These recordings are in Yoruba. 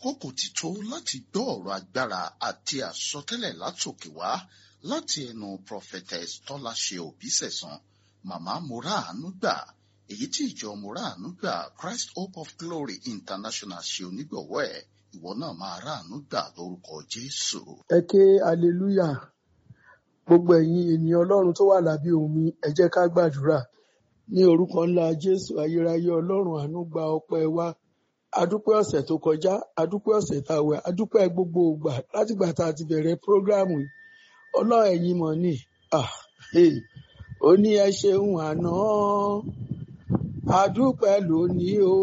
àkókò ti tó láti gbọ́ ọ̀rọ̀ agbára àti àsọtẹ́lẹ̀ látòkè wá láti ẹnu prophetess tọ́láṣe òbísẹ̀sán màmá moraanu gbà èyí tí ìjọ moraanu gbà christ hope of glory international ṣe onígbọ̀wọ́ ẹ̀ ìwọ náà máa ráàánú gbà lórúkọ jésù. ẹ ké aleluya gbogbo ẹ̀yin ènìyàn ọlọ́run tó wà lábẹ́ omi ẹ jẹ́ ká gbàdúrà ní orúkọ ńlá jésù ayérayé ọlọ́run àánú gba ọpẹ́ wa adúpẹ́ ọ̀sẹ̀ tó kọjá adúpẹ́ ọ̀sẹ̀ tá a wẹ̀ adúpẹ́ gbogbo ìgbà látìgbà tá a ti bẹ̀rẹ̀ prógráàmù yìí ọlọ́run ẹ̀yin mọ̀ ni ah, hey. ó ní ẹ ṣeun àná adúpẹ́ lónìí o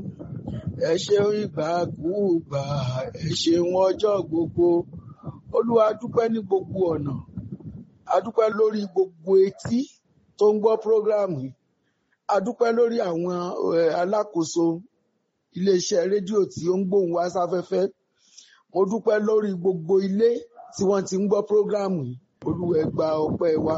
ẹ ṣeun ìgbàkúùgbà ẹ ṣeun ọjọ́ gbogbo olúwa adúpẹ́ ní gbogbo ọ̀nà adúpẹ́ lórí gbogbo etí tó ń gbọ́ prógráàmù yìí adúpẹ́ lórí àwọn eh, alákòóso iléeṣẹ́ rédíò tí ó ń gbóhùn wá sáfẹ́fẹ́ mo dúpẹ́ lórí gbogbo ilé tí wọ́n ti ń gbọ́ prógráàmù yìí olúwa ẹ gba ọpẹ́ wa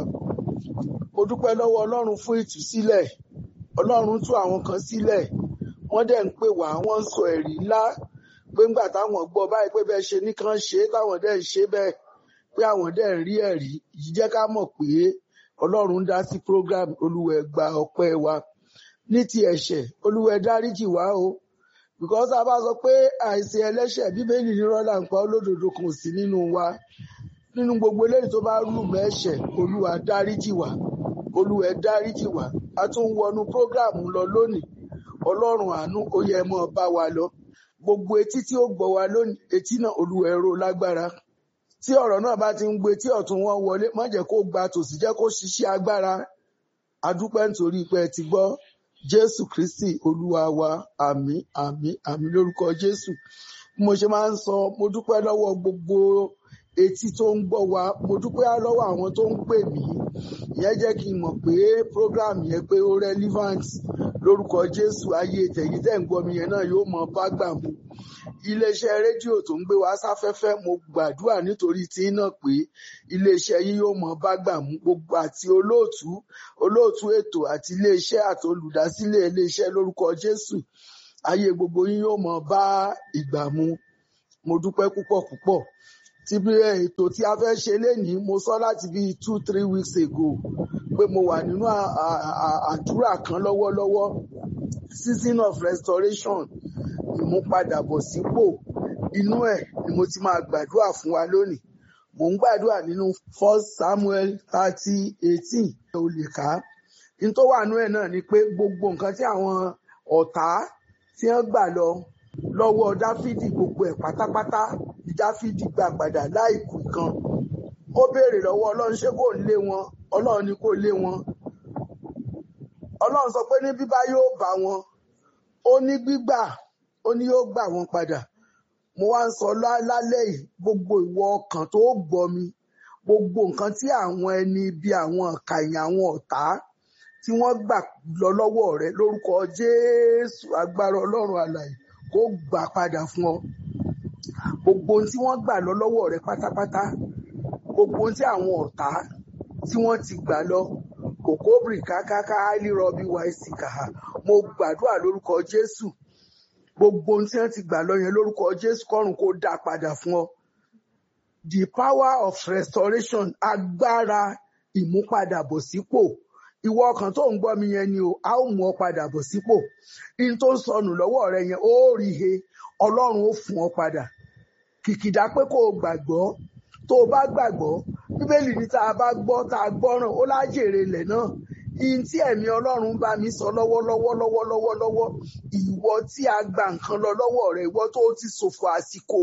mo dúpẹ́ lọ́wọ́ ọlọ́run fún ìtúsílẹ̀ ọlọ́run tú àwọn kan sílẹ̀ wọ́n dẹ̀ ń pè wá wọ́n ń sọ ẹ̀rí ńlá pé ńgbà táwọn gbọ́ báyìí pé bẹ́ẹ̀ ṣe nìkan ṣe é táwọn dẹ̀ ń ṣe bẹ́ẹ̀ pé àwọn dẹ̀ ń rí ẹ̀rí yìí jẹ́ ká mọ̀ pé ọlọ́run dá sí program olúwa ẹ gba ọpẹ́ wa ní ti ẹ̀ṣẹ̀ olúwa ẹ dáríjì wá o because a bá sọ pé àìsí ẹlẹ́ṣẹ̀ bíbélì ní rọ́lá nǹkan olódodo kan sí nínú wa nínú gbogbo eléyìí tó bá rú mẹ́ṣẹ̀ olúwa dáríjì wá olúwa ẹ dáríjì wá a tún wọnú program lọ lónìí ọlọ́run àánú ó yẹ mọ́ bá wa lọ gbogbo etí tí ó gbọ́ wa lónìí etí náà olúwa ẹ ró lágbára tí ọ̀rọ̀ náà bá ti ń gbé tí ọ̀tún wọn wọlé má jẹ́ kó gba tòsí jẹ́ kó ṣiṣẹ́ agbára adúpẹ́ nítorí pé ẹ ti gbọ́ jésù kristi olúwa wa àmín àmín àmín lórúkọ jésù bí mo ṣe máa ń sọ mo dúpẹ́ lọ́wọ́ gbogbo etí tó ń gbọ́ wa mo dúpẹ́ lọ́wọ́ àwọn tó ń pè mí ìyẹn jẹ́ kí n mọ̀ pé program yẹn pé ó relevant lórúkọ jésù ayé tẹ̀yìn tẹ̀ ń gbọ́ mi yẹn náà yóò mọ bá gbà mu iléeṣẹ́ rédíò tó ń gbé wa sáfẹ́fẹ́ mo gbàdúrà nítorí tí náà pé iléeṣẹ́ yín yóò mọ bá gbà mú gbogbo àti olóòtú olóòtú ètò àti iléeṣẹ́ àti olùdásílẹ̀ iléeṣẹ́ lórúkọ jésù ayé gbogbo yín yóò mọ bá ìgbà mu mo dúpẹ́ púpọ̀ púpọ̀ tí bí ètò tí a fẹ́ ṣe lénìí mo sọ láti bí two three weeks ago pé mo wà nínú àdúrà kan lọ́wọ́lọ́wọ́ season of restoration ìmúpadàbọ̀sípò inú ẹ̀ ni mo ti máa gbàdúrà fún wa lónìí mò ń gbàdúrà nínú first samuel thirty eighteen ò lè kà á ní tó wà nínú ẹ̀ náà ni pé gbogbo nǹkan tí àwọn ọ̀tá tí wọ́n gbà lọ lọ́wọ́ dáfídì gbogbo ẹ̀ pátápátá ni dáfídì gbà padà láìkù kan ó béèrè lọ́wọ́ ọlọ́run ṣé kò lé wọn ọlọ́run ni kò lé wọn ọlọ́run sọ pé ní bíbá yóò bá wọn ó ní gbígbà ó ní yóò gbà wọn padà mo wá ń sọ lálẹ́ yìí gbogbo ìwọ ọkàn tó gbọ́ mi gbogbo nǹkan tí àwọn ẹni bí àwọn ọ̀kàyàn àwọn ọ̀tá tí wọ́n gbà lọ lọ́wọ́ rẹ lórúkọ jésù agbára ọlọ́run àlàyé kó gbà padà fún ọ gbogbo ohun tí wọ́n gbà lọ lọ́wọ́ rẹ pátápátá gbogbo ohun tí àwọn ọ̀tá tí wọ́n ti gbà lọ kòkóbìrì kákáká áìlírọbí wáìsì kàá mo gbàdúrà lórúkọ jésù gbogbo ohun tí wọ́n ti gbà lọ yẹn lórúkọ jésù kọ́run kó dá padà fún ọ the power of restoration agbára ìmúpadàbọ̀sípò ìwọ ọkàn tó ń gbọ́ mi yẹn ni o a ó mú ọ padà bọ̀ sípò in tó ń sọnù lọ́wọ́ rẹ yẹn ó rí he ọlọ́run ó fún ọ padà kìkìdá pé kó o gbàgbọ́ tó o bá gbàgbọ́ bíbélì ní tá a bá gbọ́ tá a gbọ́ràn ó lájèrè ilẹ̀ náà ihun tí ẹ̀mí ọlọ́run bá mi sọ lọ́wọ́lọ́wọ́ lọ́wọ́lọ́wọ́ lọ́wọ́ ìwọ tí a gba nǹkan lọ lọ́wọ́ rẹ ìwọ tó ti ṣòfò àsìkò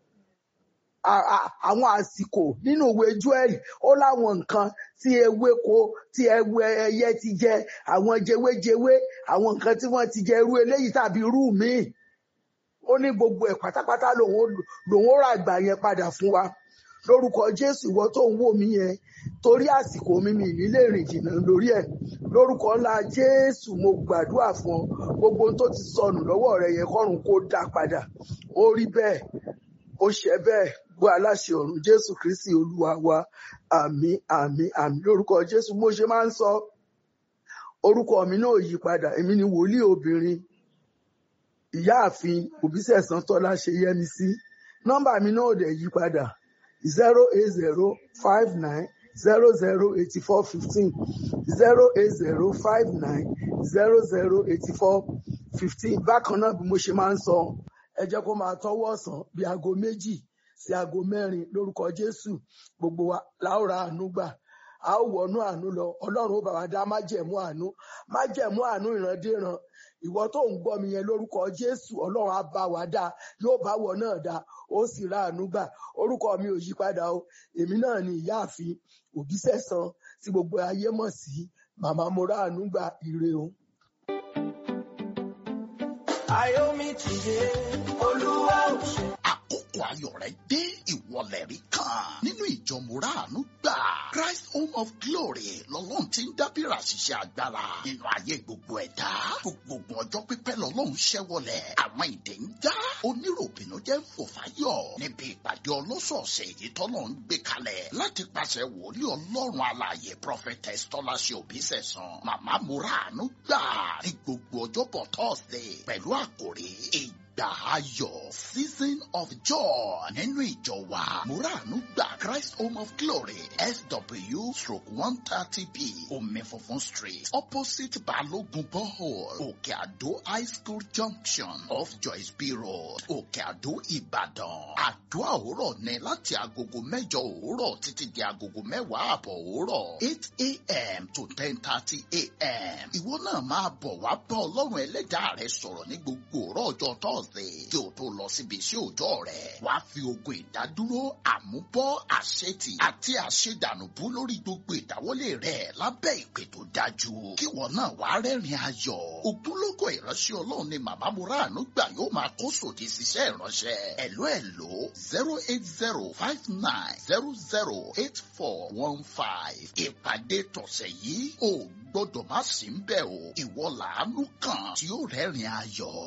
àwọn àsìkò nínú ìwé Jóẹ́lì ó láwọn nǹkan tí ewéko tí ẹyẹ ti jẹ àwọn jewéjewé àwọn nǹkan tí wọ́n ti jẹ irú eléyìí tàbí irú míì ó ní gbogbo ẹ̀ pátápátá lòun ó rà gbà yẹn padà fún wa lórúkọ Jésù ìwọ tó ń wò mí yẹn torí àsìkò mi mi nílé rìn jìnnà lórí ẹ̀ lórúkọ ńlá Jésù mo gbàdúrà fún ọ gbogbo tó ti sọnù lọ́wọ́ rẹ yẹn kọ́run kó dá padà ó rí bẹ́ẹ̀ ó ṣe bẹ́ẹ̀ gbọ́ aláṣẹ ọ̀run jésù kristi olúwa wa àmín àmín àmín lórúkọ jésù mo ṣe máa ń sọ orúkọ mi náà yí padà èmi ni wòlíì obìnrin ìyáàfin òbísẹ̀sán tọ́lá ṣe yẹmi sí nọ́mbà mi náà ò dẹ̀ yí padà zero eight zero five nine zero zero eighty four fifteen zero eight zero five nine zero zero eighty four fifteen bákan náà bí mo ṣe máa ń sọ ẹ jẹ́ kó máa tọ́wọ́ ọ̀sán bí aago méjì sí aago mẹ́rin lórúkọ jésù gbogbo wa láòrà àánú gbà a ó wọnú àánú lọ ọlọ́run ó bá wa dá májẹ̀mú àánú májẹ̀mú àánú ìrandíran ìwọ tó ń gbọ́ mi yẹn lórúkọ jésù ọlọ́run á bá wa dá yóò bá wọ náà dá ó sì ra àánú gbà orúkọ mi ò yí padà o èmi náà ni ìyáàfin òbísẹ̀san tí gbogbo ayé mọ̀ sí màmá mo ra àánú gbà ire o. Ayomi ti dé, Olúwa ò ṣe. àkókò ayọ̀ rẹ dé ìwọlẹ̀ rí kan nínú ìjọ mùràánú gbà Christ Home of Glory lọ́lọ́run ti ń dábìrà ṣiṣẹ́ agbára nínú ayé gbogbo ẹ̀dá gbogbo ọjọ́ pípẹ́ lọ́lọ́run ṣẹ́wọlẹ̀ àwọn ìdè ń já oníròbìnú jẹ́ ń fò fáyọ̀ níbi ìpàdé ọlọ́sọ̀ọ̀sẹ̀ èyí tọ́lọ́ ń gbé kalẹ̀ láti pàṣẹ wòlíì ọlọ́run alààyè prophetess tọ́láṣẹ òbísẹ̀sán màmá mùràánú gbà ní gbogbo ọjọ́bọ̀ Thursday pẹ̀lú àkòrí ìgbà ayọ̀ season of joy nínú ìjọ wa muranu gba christ home of glory sw stroke one thirty b omi funfun street opposite balogun borehole òkè àdó high school junction off joyce b road òkè àdó ìbàdàn àdúrà òwúrọ̀ ní láti agogo mẹ́jọ òwúrọ̀ títí di agogo mẹ́wàá àbọ̀ òwúrọ̀ eight a.m. to ten thirty a.m. ìwọ náà máa bọ̀ wá bá ọlọ́run ẹlẹ́dàá rẹ sọ̀rọ̀ ní gbogbo òwúrọ̀ ọjọ́ thursday kí o tó lọ síbi iṣẹ́ òòjọ́ rẹ̀ wàá fi ogun ìdádúró àmúbọ́ àṣetì àti àṣedànùbú lórí gbogbo ìdáwọ́lé rẹ̀ lábẹ́ ìpè tó dájú kí wọn náà wàá rẹ́rìn ayọ̀ ògúnlógó ìránṣẹ́ ọlọ́run ni màmá muranu gbà yóò máa kó sòdì síṣẹ́ ìránṣẹ́ ẹ̀ló ẹ̀ló zero eight zero five nine zero zero eight four one five ìpàdé tọ̀sẹ̀ yìí ò gbọ́dọ̀ má sí ń bẹ̀ o ìwọ làánú kan tí ó rẹ́rìn ayọ̀.